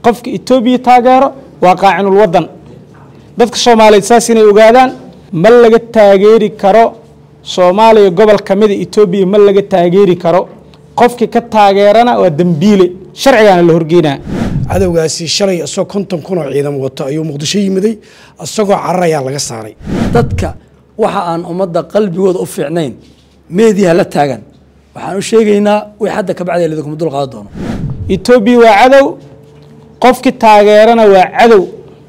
qofka etoobiya taageero waa qaacinul wadan dadka soomaaliyeed saas inay ogaadaan ma laga taageeri karo soomaaliya gobol ka mida etoobiya ma laga taageeri karo qofkii ka taageerana waa dembiile sharcigaana la horgeynaa cadowgaasi shalay isagoo konton kun oo ciidan wato ayuu muqdisho yimiday isagoo cararayaa laga saaray dadka waxa aan ummadda qalbigooda u fiicnayn meediha la taagan waxaan u sheegaynaa wix hadda ka bacdi lidikuma dul qaadan doono etoobiya waa cadow qofkii taageerana waa cadow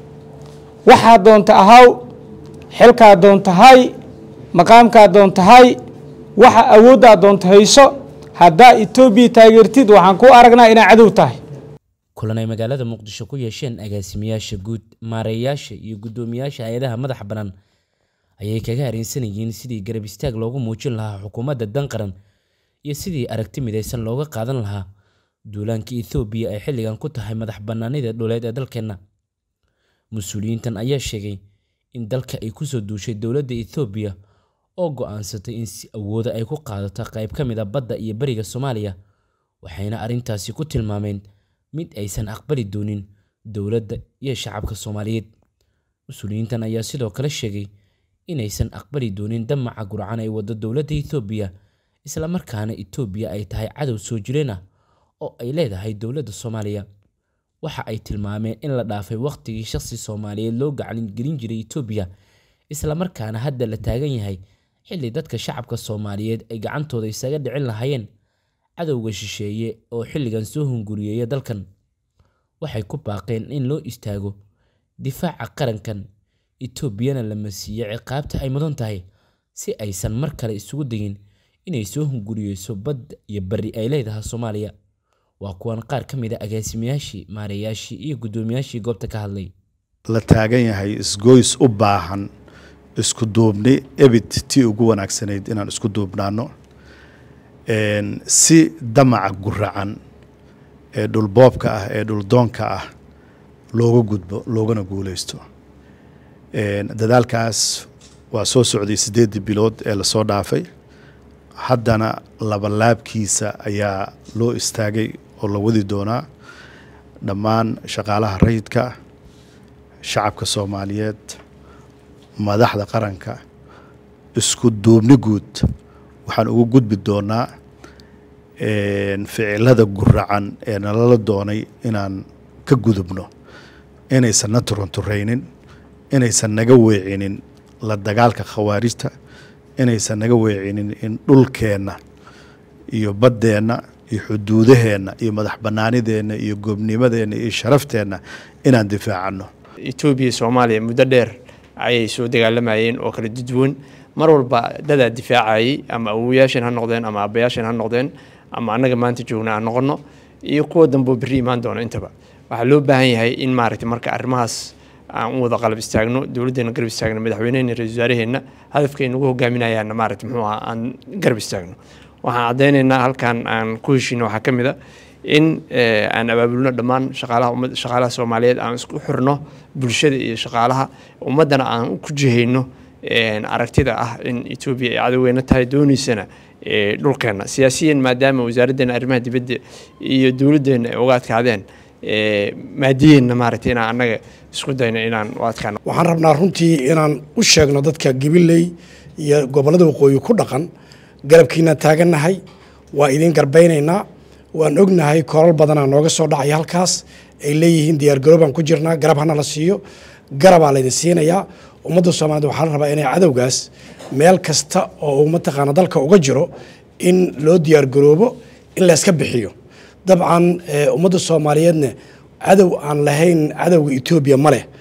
waxaa doonta ahaw xilkaa doonta hay maqaamkaa doonta hay waxa awooddaa doonta hayso haddaa etoobiya taageertid waxaan ku aragnaa inaa cadow tahay kulan ay magaalada muqdisho ku yeesheen agaasimayaasha guud maareeyaasha iyo guddoomiyaasha hay-adaha madaxa bannaan ayay kaga hareensanayeen sidii garab istaag loogu muujin lahaa xukuumadda dan qaran iyo sidii aragti midaysan looga qaadan lahaa duulaanka ethoobiya ay xilligan ku tahay madax bannaanida dhuleed ee dalkeenna mas-uuliyiintan ayaa sheegay in dalka ay kusoo duushay dowladda ethoobiya oo go-aansatay in si awooda ay ku qaadato qayb ka mid a badda iyo beriga soomaaliya waxayna arrintaasi ku tilmaameen mid aysan aqbali doonin dowladda iyo shacabka soomaaliyeed mas-uuliyiintan ayaa sidoo kale sheegay inaysan aqbali doonin damaca gurcan ay waddo dowladda ethoobiya islamarkaana etoobiya ay tahay cadow soo jireen ah oo ay leedahay dowladda soomaaliya waxa ay tilmaameen in la dhaafay wakhtigii shaqsi soomaaliyeed loo gacan gelin jiray etoobiya islamarkaana hadda la taagan yahay xilli dadka shacabka soomaaliyeed ay gacantooda isaga dhicin lahaayeen cadowga shisheeye oo xilligan soo hunguriyeeya dalkan waxay ku baaqeen in loo istaago difaaca qarankan etoobiyana la masiiyo ciqaabta ay mudan tahay si aysan mar kale isugu degin inay soo hunguriyeyso badda iyo bari ay leedahay soomaaliya waa kuwan qaar ka mid a agaasimayaashii maareeyaashii iyo guddoomiyaashii goobta ka hadlay la taagan yahay isgoys u baahan isku duubni ebid tii ugu wanaagsanayd inaan isku duubnaano si damaca guracan ee dhulboobka ah ee dhuldoonka ah looga gudbo loogana guuleysto dadaalkaas waa soo socday siddeeddii bilood ee lasoo dhaafay haddana labalaabkiisa ayaa loo istaagay oo la wadi doonaa dhammaan shaqaalaha rayidka shacabka soomaaliyeed madaxda qaranka isku duubni guud waxaan ugu gudbi doonaa ficilada guracan ee nalala doonay inaan ka gudubno inaysan na turunturaynin inaysan naga weecinin la dagaalka khawaarijta inaysan naga weecinin in dhulkeenna iyo baddeenna iyo xuduudaheenna iyo madax bannaanideenna iyo goobnimadeenna iyo sharafteenna inaan difaacano etoobiya soomaaliya muddo dheer ayay soo dagaalamayeen oo kala duduwan mar walba dadaa difaacayay ama awowayaashan ha noqdeen ama aabbayaashan ha noqdeen ama annaga maanta joogna aan noqono iyo kuwa dambeo berri imaan doona intaba waxaa loo baahan yahay in maaragtay marka arrimahaas aan u wada qalab istaagno dowladdeena garab istaagno madaxweynehena ra-isul wasaaraheenna hadafka ay nagu hogaaminayaanna maaragtay muxuu aha aan garab istaagno waxaan caddaynaynaa halkan aan ku heshiino waxaa ka mid a in aan abaabulno dhammaan shaqaalaha umad shaqaalaha soomaaliyeed aan isku xirno bulshada iyo shaqaalaha ummaddana aan ku jihayno aragtida ah in etoobiya ay cadoweyna tahay dooneysana dhulkeenna siyaasiyan maadaama wasaaraddeena arrimaha dibadda iyo dowladdeena ay uga adkaadeen maadiyeenna maaragtay inaan annaga isku dayno inaan u adkaano waxaan rabnaa runtii inaan u sheegno dadka gabiley iyo gobollada waqooyi ku dhaqan garabkiinaan taagannahay waa idiin garbaynaynaa waan ognahay koolal badanaa nooga soo dhacaya halkaas ay leeyihiin diyaargaroobaan ku jirnaa garab hana la siiyo garabaa laydin siinayaa ummadda soomaaliyed waxaa la rabaa inay cadowgaas meel kasta oo uu mataqaana dalka uga jiro in loo diyaargaroobo in layska bixiyo dabcan ummadda soomaaliyeedna cadow aan lahayn cadowga etoobiya ma leh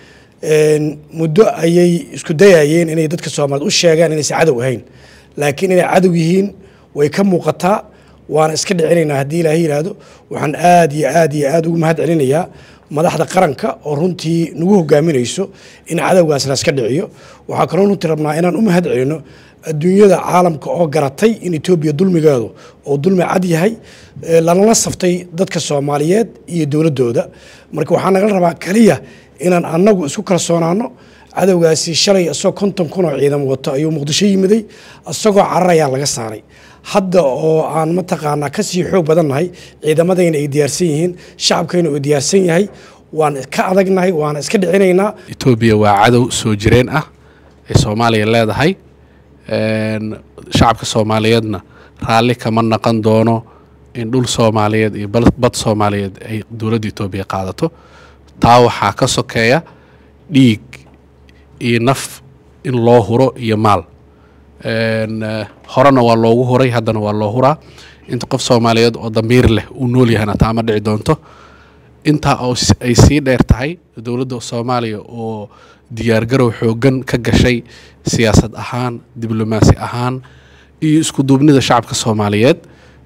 muddo ayay isku dayayeen inay dadka soomaaliyeed u sheegaan inaysan cadow ahayn laakiin inay cadow yihiin way ka muuqataa waana iska dhicinaynaa haddii ilaahay yidhaahdo waxaan aad iyo aad iyo aad ugu mahad celinayaa madaxda qaranka oo runtii nagu hogaaminayso in cadowgaas la iska dhiciyo waxaa kaloo runtii rabnaa inaan u mahad celino adduunyada caalamka oo garatay in etoobiya dulmigeedu oo dulmi cad yahay lalala saftay dadka soomaaliyeed iyo dowladdooda marka waxaa nagala rabaa keliya inaan annagu isku kalsoonaano cadowgaasi shalay isagoo konton kun oo ciidan wato ayuu muqdisho yimiday isagoo cararayaa laga saaray hadda oo aan mataqaanaa kasii xoog badannahay ciidamadayna ay diyaarsan yihiin shacabkayna uu diyaarsan yahay waan ka adagnahay waana iska dhicinaynaa etoobiya waa cadow soo jireen ah ee soomaaliya leedahay shacabka soomaaliyeedna raalli kama naqon doono in dhul soomaaliyeed iyo bad soomaaliyeed ay dowladda etoobiya qaadato taa waxaa ka sokeeya dhiig iyo naf in loo huro iyo maal horena waa loogu huray haddana waa loo huraa inta qof soomaaliyeed oo damiir leh uu nool yahana taa ma dhici doonto intaa oo ay sii dheer tahay dowladda soomaaliya oo diyaargarow xooggan ka gashay siyaasad ahaan diblomaasi ahaan iyo isku duubnida shacabka soomaaliyeed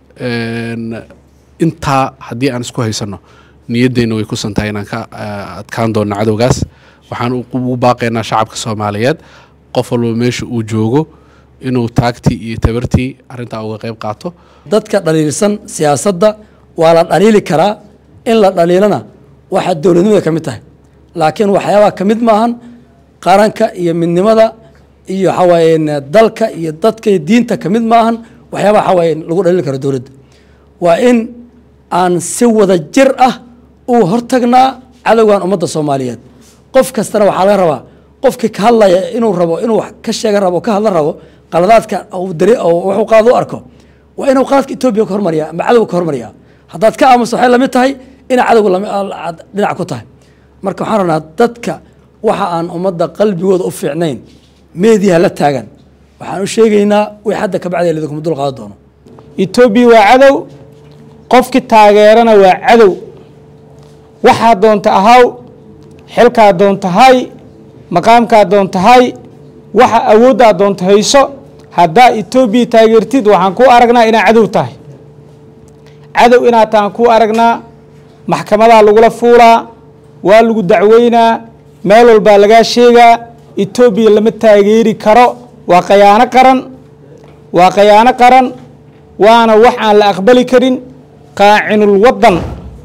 intaa haddii aan isku haysanno niyaddeenna way kusan tahay inaan ka adkaan doonno cadowgaas waxaan ugu baaqaynaa shacabka soomaaliyeed qof walba meesha uu joogo inuu taagtii iyo tabartii arrintaa uga qayb qaato dadka dhaliilsan siyaasadda waa la dhaliili karaa in la dhaliilana waxaa dowladnimada ka mid tahay laakiin waxyaabaha ka mid maahan qaranka iyo midnimada iyo waxawaaye dalka iyo dadka iyo diinta ka mid maahan waxyaabaha waxawaaye lagu dhaliili karo dowladda waa in aan si wada jir ah uu hortagnaa cadowgan ummadda soomaaliyeed qof kastana waxaa laga rabaa qofkii ka hadlaya inuu rabo inuu wax ka sheega rabo ka hadla rabo qaladaadka wuxuu qalad u arko waa inuu qaladka etoobiya ka hormariya ama cadowga ka hormariya haddaad ka aamuso waxay lamid tahay inay cadowga dhinac ku tahay marka waxaan rabnaa dadka waxa aan ummadda qalbigooda u fiicnayn meediyaha la taagan waxaan u sheegaynaa wix hadda ka bacday lidikuma dul qaadan doono etoobiya waa cadow qofkii taageerana waa cadow waxaa doonta ahaw xilkaa doonta hay maqaamkaa doonta hay waxa awooddaa doonta hayso haddaa etoobiya taageertid waxaan kuu aragnaa inaa cadow tahay cadow inaad tahan kuu aragnaa maxkamadaa lagula fuulaa waa lagu dacweynaa meel walbaa lagaa sheegaa etoobiya lama taageeri karo waa khayaano qaran waa khayaano qaran waana wax aan la aqbali karin qaacinul waddan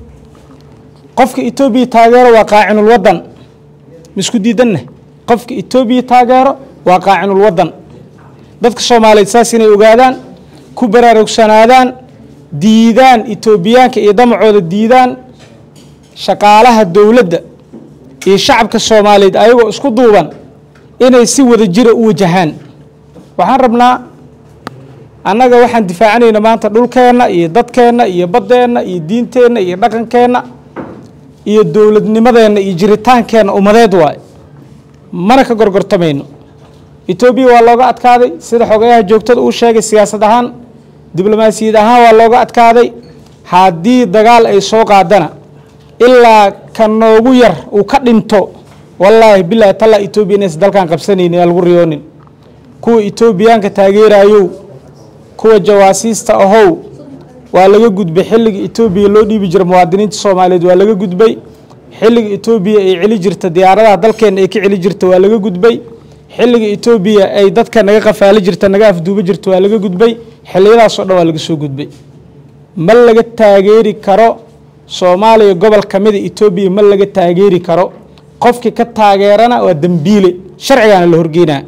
qofka etoobiya taageero waa qaacinul waddan maisku diidanna qofka etoobiya taageero waa qaacinul waddan dadka soomaaliyeed saas inay ogaadaan ku baraarugsanaadaan diidaan etoobiyaanka iyo damacooda diidaan shaqaalaha dowladda iyo shacabka soomaaliyeed ayagoo isku duuban inay si wada jira u wajahaan waxaan rabnaa annaga waxaan difaacanayna maanta dhulkeenna iyo dadkeenna iyo baddeenna iyo diinteenna iyo dhaqankeenna iyo dowladnimadeenna iyo jiritaankeenna ummadeed waaye mana ka gorgortamayno etoobiya waa looga adkaaday sida xogayaha joogtada uu sheegay siyaasad ahaan diblomaasiyad ahaan waa looga adkaaday haddii dagaal ay soo qaadana ilaa ka noogu yar uu ka dhinto wallaahi bilaahi tallaa etoobiya inaysan dalkan qabsanaynin aan lagu riyoonin kuwa etoobiyaanka taageerayow kuwa jawaasiista ahow waa laga gudbay xilliga etoobiya loo dhiibi jira muwaadiniinta soomaaliyeed waa laga gudbay xilliga etoobiya ay celi jirta diyaaradaha dalkeenna ay ka celi jirta waa laga gudbay xilliga etoobiya ay dadka naga qafaali jirta naga afduuba jirta waa laga gudbay xilliyadaasoo dhan waa laga soo gudbay ma laga taageeri karo soomaaliya gobol ka mida etoobiya ma laga taageeri karo qofkii ka taageerana waa dembiile sharcigaana la horgeynaa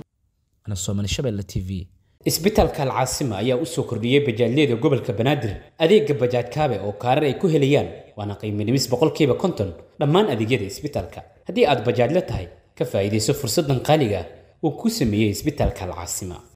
isbitaalka alcaasima ayaa u soo kordhiyey bajaajyada gobolka banaadir adeega bajaaj kaabe oo kaarar ay ku helayaan waana qiimo dhimis boqolkiiba konton dhammaan adeegyada isbitaalka haddii aad bajaajla tahay ka faa'iidayso fursaddan qaaliga ah uu ku sameeyey isbitaalka alcaasima